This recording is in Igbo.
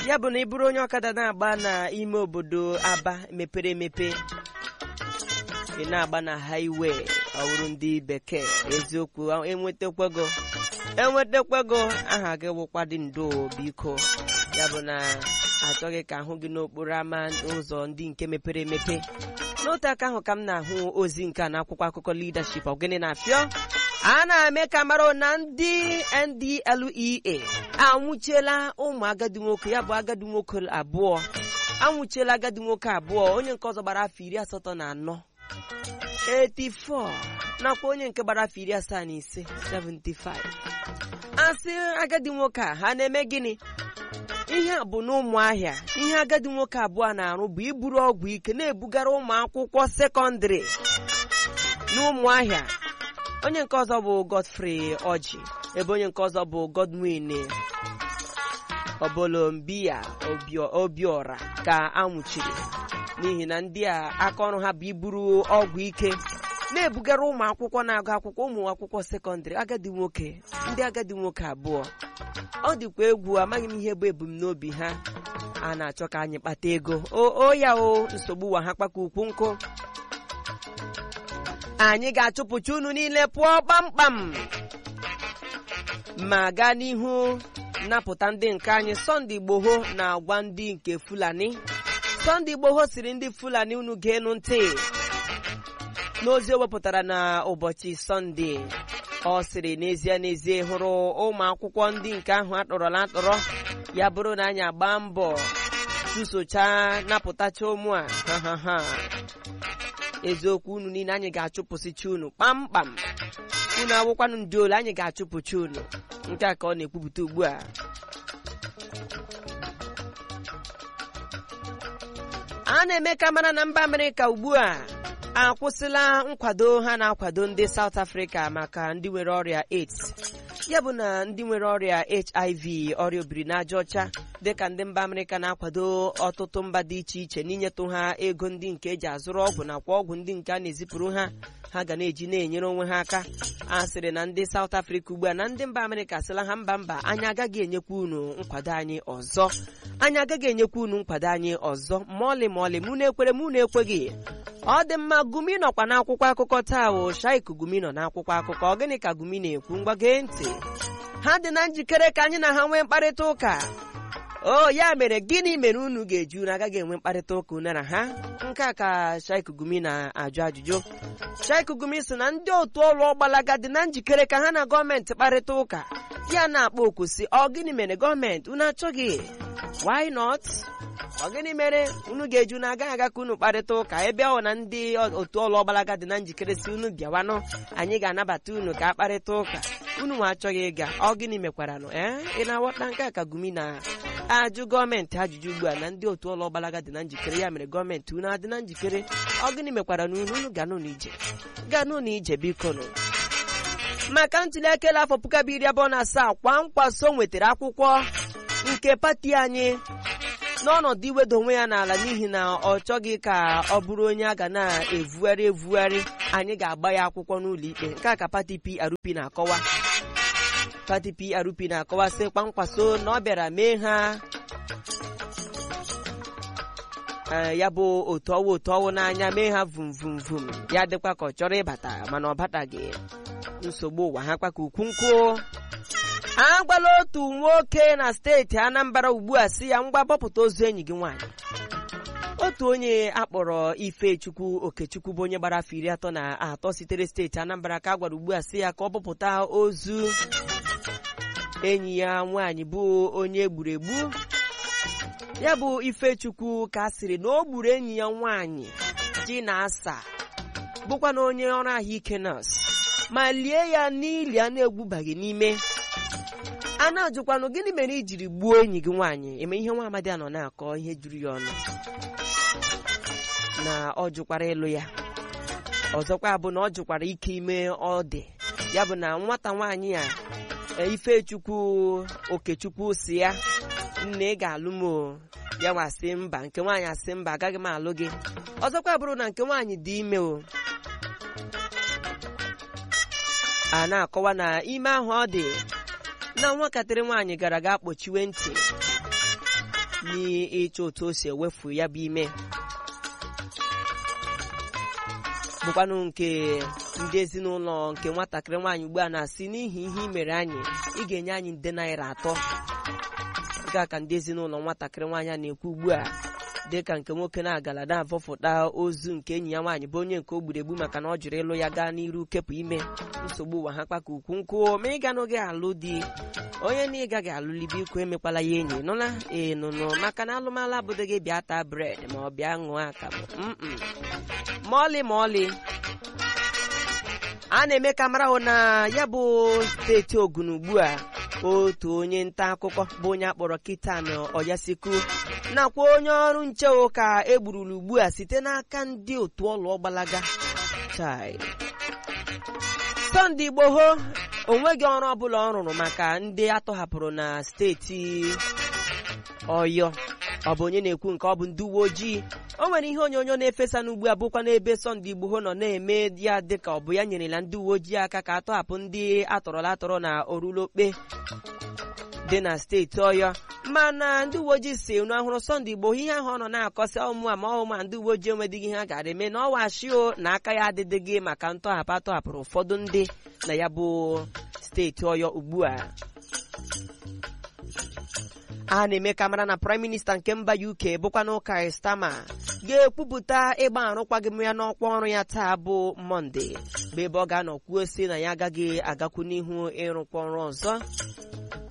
ya bụ na ị bụrụ onye ọkada na-agba n'ime obodo aba mepere emepe ị na-agba na haiwe ọwụrụ ndị bekee eziokwu enwetakwego enwetakwego aha gị wụkwadị ndo biko ya bụ na achọghị ka ahụ gị n'okporo ámá ụzọ ndị nke mepere emepe n'otu aka ahụ ka m na-ahụ ozi nke a n'akwụkwọ akụkọ leadership ọgịnị na-afịọ a na-eme ka mara na ndị NDLEA anwụchiela ụmụ agadi nwoke ya bụ agadi nwoke abụọ anwụchiela agadi nwoke abụọ onye nke ọzọ gbara afọ iri asatọ na anọ 84 nakwa onye nke gbara afọ iri asaa na ise 75 asị agadi nwoke a ha na-eme gịnị ihe a bụ n'ụmụahịa ihe agadi nwoke abụọ na-arụ bụ iburu ọgwụ ike na-ebugara ụmụ akwụkwọ sekọndịrị n'ụmụahịa onye nke ọzọ bụ Godfrey Ọjị ebe onye nke ọzọ bụ Godwin Obolombia Obiora ka anwụchiri n'ihi na ndị a aka ọrụ ha bụ iburu ọgwụ ike na-ebugara ụmụ akwụkwọ na-agụ akwụkwọ ụmụ akwụkwọ sekọndịrị agadi nwoke ndị agadi nwoke abụọ ọ dịkwa egwu amaghị m ihe bụ ebumnobi ha a na-achọ ka anyị kpata ego o ya o nsogbu wa ha kpaka ukwu nkụ anyị ga-achụpụcha unu niile pụọ kpamkpam ma gaa n'ihu napụta ndị nke anyị Sọnde Igboho na-agwa ndị nke Fulani Sọnde Igboho siri ndị Fulani unu ga-enu ntị n'ozi o wepụtara na ụbọchị Sọnde ọ sịrị n'ezie n'ezie hụrụ ụmụ akwụkwọ ndị nke ahụ atọrọla atọrọ ya bụrụ na anyị agba mbọ chụsocha napụtacha ụmụ a ha ha eziokwu unu niile anyị ga-achụpụsịcha unu kpamkpam unu awụkwanụ ndị ole anyị ga-achụpụcha unu nke a ka ọ na-ekwupụta ugbu a a na-eme ka mara na mba Amerịka ugbu a akwụsịla nkwado ha na-akwado ndị South Africa maka ndị nwere ọrịa AIDS ya bụ na ndị nwere ọrịa HIV ọrịa obirinaja ọcha dịka ndị mba Amerịka na-akwado ọtụtụ mba dị iche iche n'inyetụ ha ego ndị nke eji azụrụ ọgwụ nakwa ọgwụ ndị nke a na-ezipụrụ ha ha ga na-eji na-enyere onwe ha aka a sịrị na ndị South Africa ugbu a na ndị mba Amerịka sịla ha mba mba anyị agaghị enyekwa unu nkwado anyị ọzọ anyị agaghị enyekwa unu nkwado anyị ọzọ ma ọlị ma ọlị mụ na-ekwere mụ na-ekweghị ọ dị mma gumi nọkwa n'akwụkwọ akụkọ taa o shaik gumi nọ n'akwụkwọ akụkọ ọ gịnị ka gumi na-ekwu ngwa gee ntị ha dị na njikere ka anyị na ha nwee mkparịta ụka o ya mere gịnị mere unu ga-eji unu agaghị enwe mkparịta ụka unu na ha nke a ka shaik gumi na-ajụ ajụjụ shaik gumi sị na ndị otu ọrụ ọgbalaga dị na njikere ka ha na gọọmenti kparịta ụka ya na-akpọ oku si ọ gịnị mere gọọmenti unu achọghị why not ọ gịnị mere unu ga-eji unu agaghị aga ka unu kparịta ụka ebe ọ na ndị otu ọlụ ọgbalaga dị na njikere si unu bịawanụ anyị ga-anabata unu ka akparịta ụka unu nwe achọghị ịga ọ gịnị mekwaranụ ee ị na-aghọta nke a ka gumi na-ajụ gọọmenti ajụjụ ugbu a na ndị otu ọlụ ọgbalaga dị na njikere ya mere gọọmenti unu adị na njikere ọ gịnị mekwara na unu unu ga n'ụlọ ije gaa n'ụlọ ije biko nụ maka ntuli aka afọ puku abụọ iri abụọ na asaa kwa nkwaso nwetara akwụkwọ nke pati anyị n'ọnọdụ iwedo onwe ya n'ala n'ihi na ọ chọghị ka ọ bụrụ onye a ga na-evugharị evugharị anyị ga-agba ya akwụkwọ n'ụlọ ikpe nke a ka pati PRP na-akọwa pati PRP na-akọwa sị kwankwaso na ọ bịara mee ha ya bụ otu ọwụ otu ọwụ n'anya mee ha vum vum vum ya dịkwa ka ọ chọrọ ịbata mana ọ bataghị nsogbu ụwa ha kwa ka ukwu nkụ a gwala otu nwoke na steeti Anambra ugbu a si ya ngwa bọpụta ozu enyi gị nwaanyị otu onye akpọrọ Ifechukwu Okechukwu bụ onye gbara afọ iri atọ na atọ sitere steeti Anambra ka a gwara ugbu a si ya ka ọ bọpụta ozu enyi ya nwaanyị bụ onye egburu egbu ya bụ Ifechukwu ka a sịrị na o gburu enyi ya nwaanyị ji na asa bụkwa na onye ọrụ ahụike nọọsụ ma lie ya n'ili a na-egbubaghị n'ime a na-ajụkwanụ gịnị mere i jiri gbuo enyi gị nwaanyị eme ihe nwa amadi a nọ na-akọ ihe juru ya ọnụ na ọ jụkwara ịlụ ya ọzọkwa bụ na ọ jụkwara ike ime ọ dị ya bụ na nwata nwaanyị a Ifechukwu Okechukwu si ya nne ị ga-alụ m ya nwa sị mba nke nwaanyị asị mba agaghị m alụ gị ọzọkwa bụrụ na nke nwaanyị dị ime o a na-akọwa na ime ahụ ọ dị na nwatakịrị nwaanyị gara ga kpochiwe ntị n'ịchọ otu o si ewefu ya bụ ime bụkwanụ nke ndị ezinụlọ nke nwatakịrị nwaanyị ugbu a na-asị n'ihi ihe i mere anyị ị ga-enye anyị nde naira atọ nke a ka ndị ezinụlọ nwatakịrị nwaanyị a na-ekwu ugbu a dịka nke nwoke na-agala na-avọfụta ozu nke enyi ya nwaanyị bụ onye nke o gburu egbu maka na ọ jụrụ ịlụ ya gaa n'iru kepụ ime nsogbu ụwa ha kpaka ukwu nkụ ma ị ga n'oge alụ di onye na ị gaghị alụli biko emekwala ya enyi nụla ee nụnụ maka na alụmalụ abụdo gị bịa taa bred ma ọ bịa ṅụọ akamụ mm ma ọlị ma ọlị a na-eme ka mara hụ na ya bụ steeti ogun ugbu a otu onye nta akụkọ bụ onye akpọrọ kitan oyasiku nakwa onye ọrụ nche ka egburulu ugbu a site n'aka ndị otu ọlụ ọgbalaga chai sọnde igboho onweghị ọrụ ọbụla ọ rụrụ maka ndị atọhapụrụ na steeti ọyọ ọ bụ onye na-ekwu nke ọ bụ ndị uwe ojii o nwere ihe onyonyo na-efesa n'ugbu a bụkwa n'ebe sọnde igboho nọ na-eme ya dịka ọ bụ ya nyerela ndị uwe ojii aka ka atọhapụ ndị atọrọla atọrọ na orulokpe dị na steeti ọyọ mana ndị uwe ojii si unu ahụrụ sọnde igbo ihe ahụ ọ nọ na-akọsị ọmụ a ma ọma ndị uwe ojii enwedịghị ihe a gara eme na ọwa shio na aka ya adịdịghị maka ntọhapụ atọhapụrụ ụfọdụ ndị na ya bụ steeti ọyọ ugbu a a na-eme ka mara na praịm minista nke mba uk bụkwanụ Keir Starmer ga-ekwupụta ịgba arụkwaghịm ya n'ọkwa ọrụ ya taa bụ mọnde bụ ebe ọ ga-anọ kwuo si na ya agaghị agakwu n'ihu ịrụkwa ọrụ ọzọ